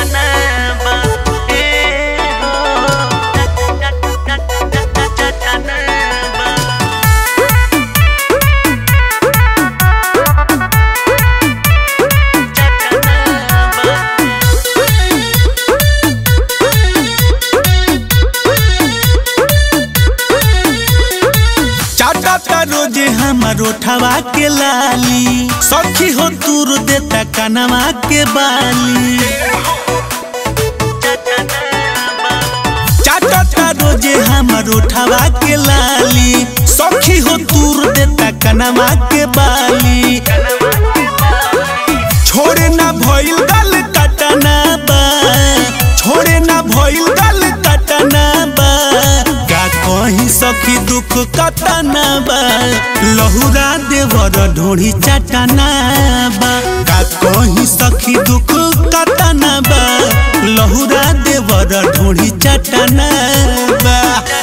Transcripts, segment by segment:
चटना बा ए हो चटना बा चाटा रोजे हमार उठवा के लाली सखी हो दूर देता कनवा के बाली चाटा रोजे हमार उठवा के लाली सखी हो दूर देता कनवा के बाली छोड़े ना भइल गल कटना बा छोड़े ना भइल गल कटना बा का कहीं सखी दुख कटना बा लहुरा देवर ढोड़ी चटना बा का कहीं सखी दुख कटना बा लहुरा देवर ढोड़ी चटना बा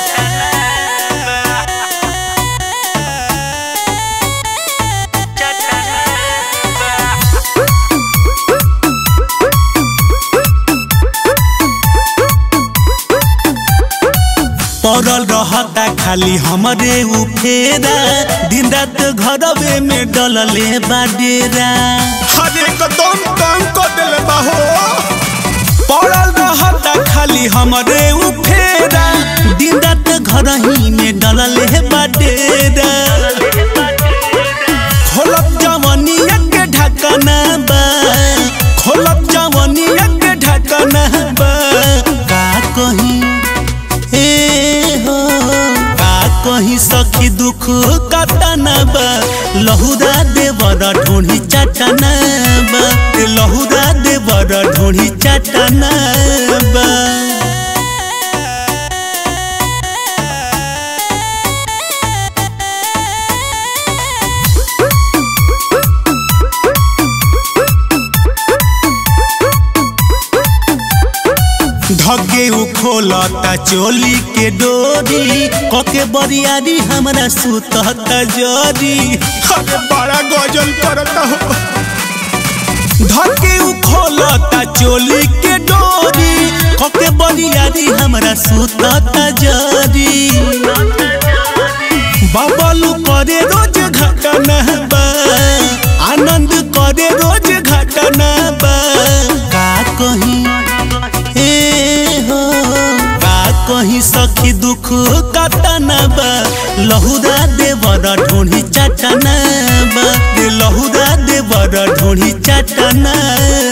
पड़ल रहता खाली हमरे उ फेरा दिन रात घरवे में डलले बाडेरा हरे कदम काम कर देले बाहो पड़ल रहता खाली हमरे उ फेरा दिन रात घर ही में डलले बाडेरा खोलब जवनिया के ढकना बा खोलब जवनिया के ढकना बा का कहीं ए हो का कहीं सखी दुख कटना बा लहुरा देवर ढोढ़ी चटना बा ए लहुरा देवर ढोढ़ी चटना बा धगे उ खोलता चोली के डोरी कके बरियारी हमरा सुतता जरी अरे बड़ा गजल करता हो धगे उ खोलता चोली के डोरी कके बरियारी हमरा सुतता जरी बबलू करे रोज घटना बा आनंद करे रोज घटना बा का कहीं ए हो का कहीं सखी दुख कटना बा लहुरा देवर ढोढ़ी चटना बा रे लहुरा देवर ढोढ़ी चटना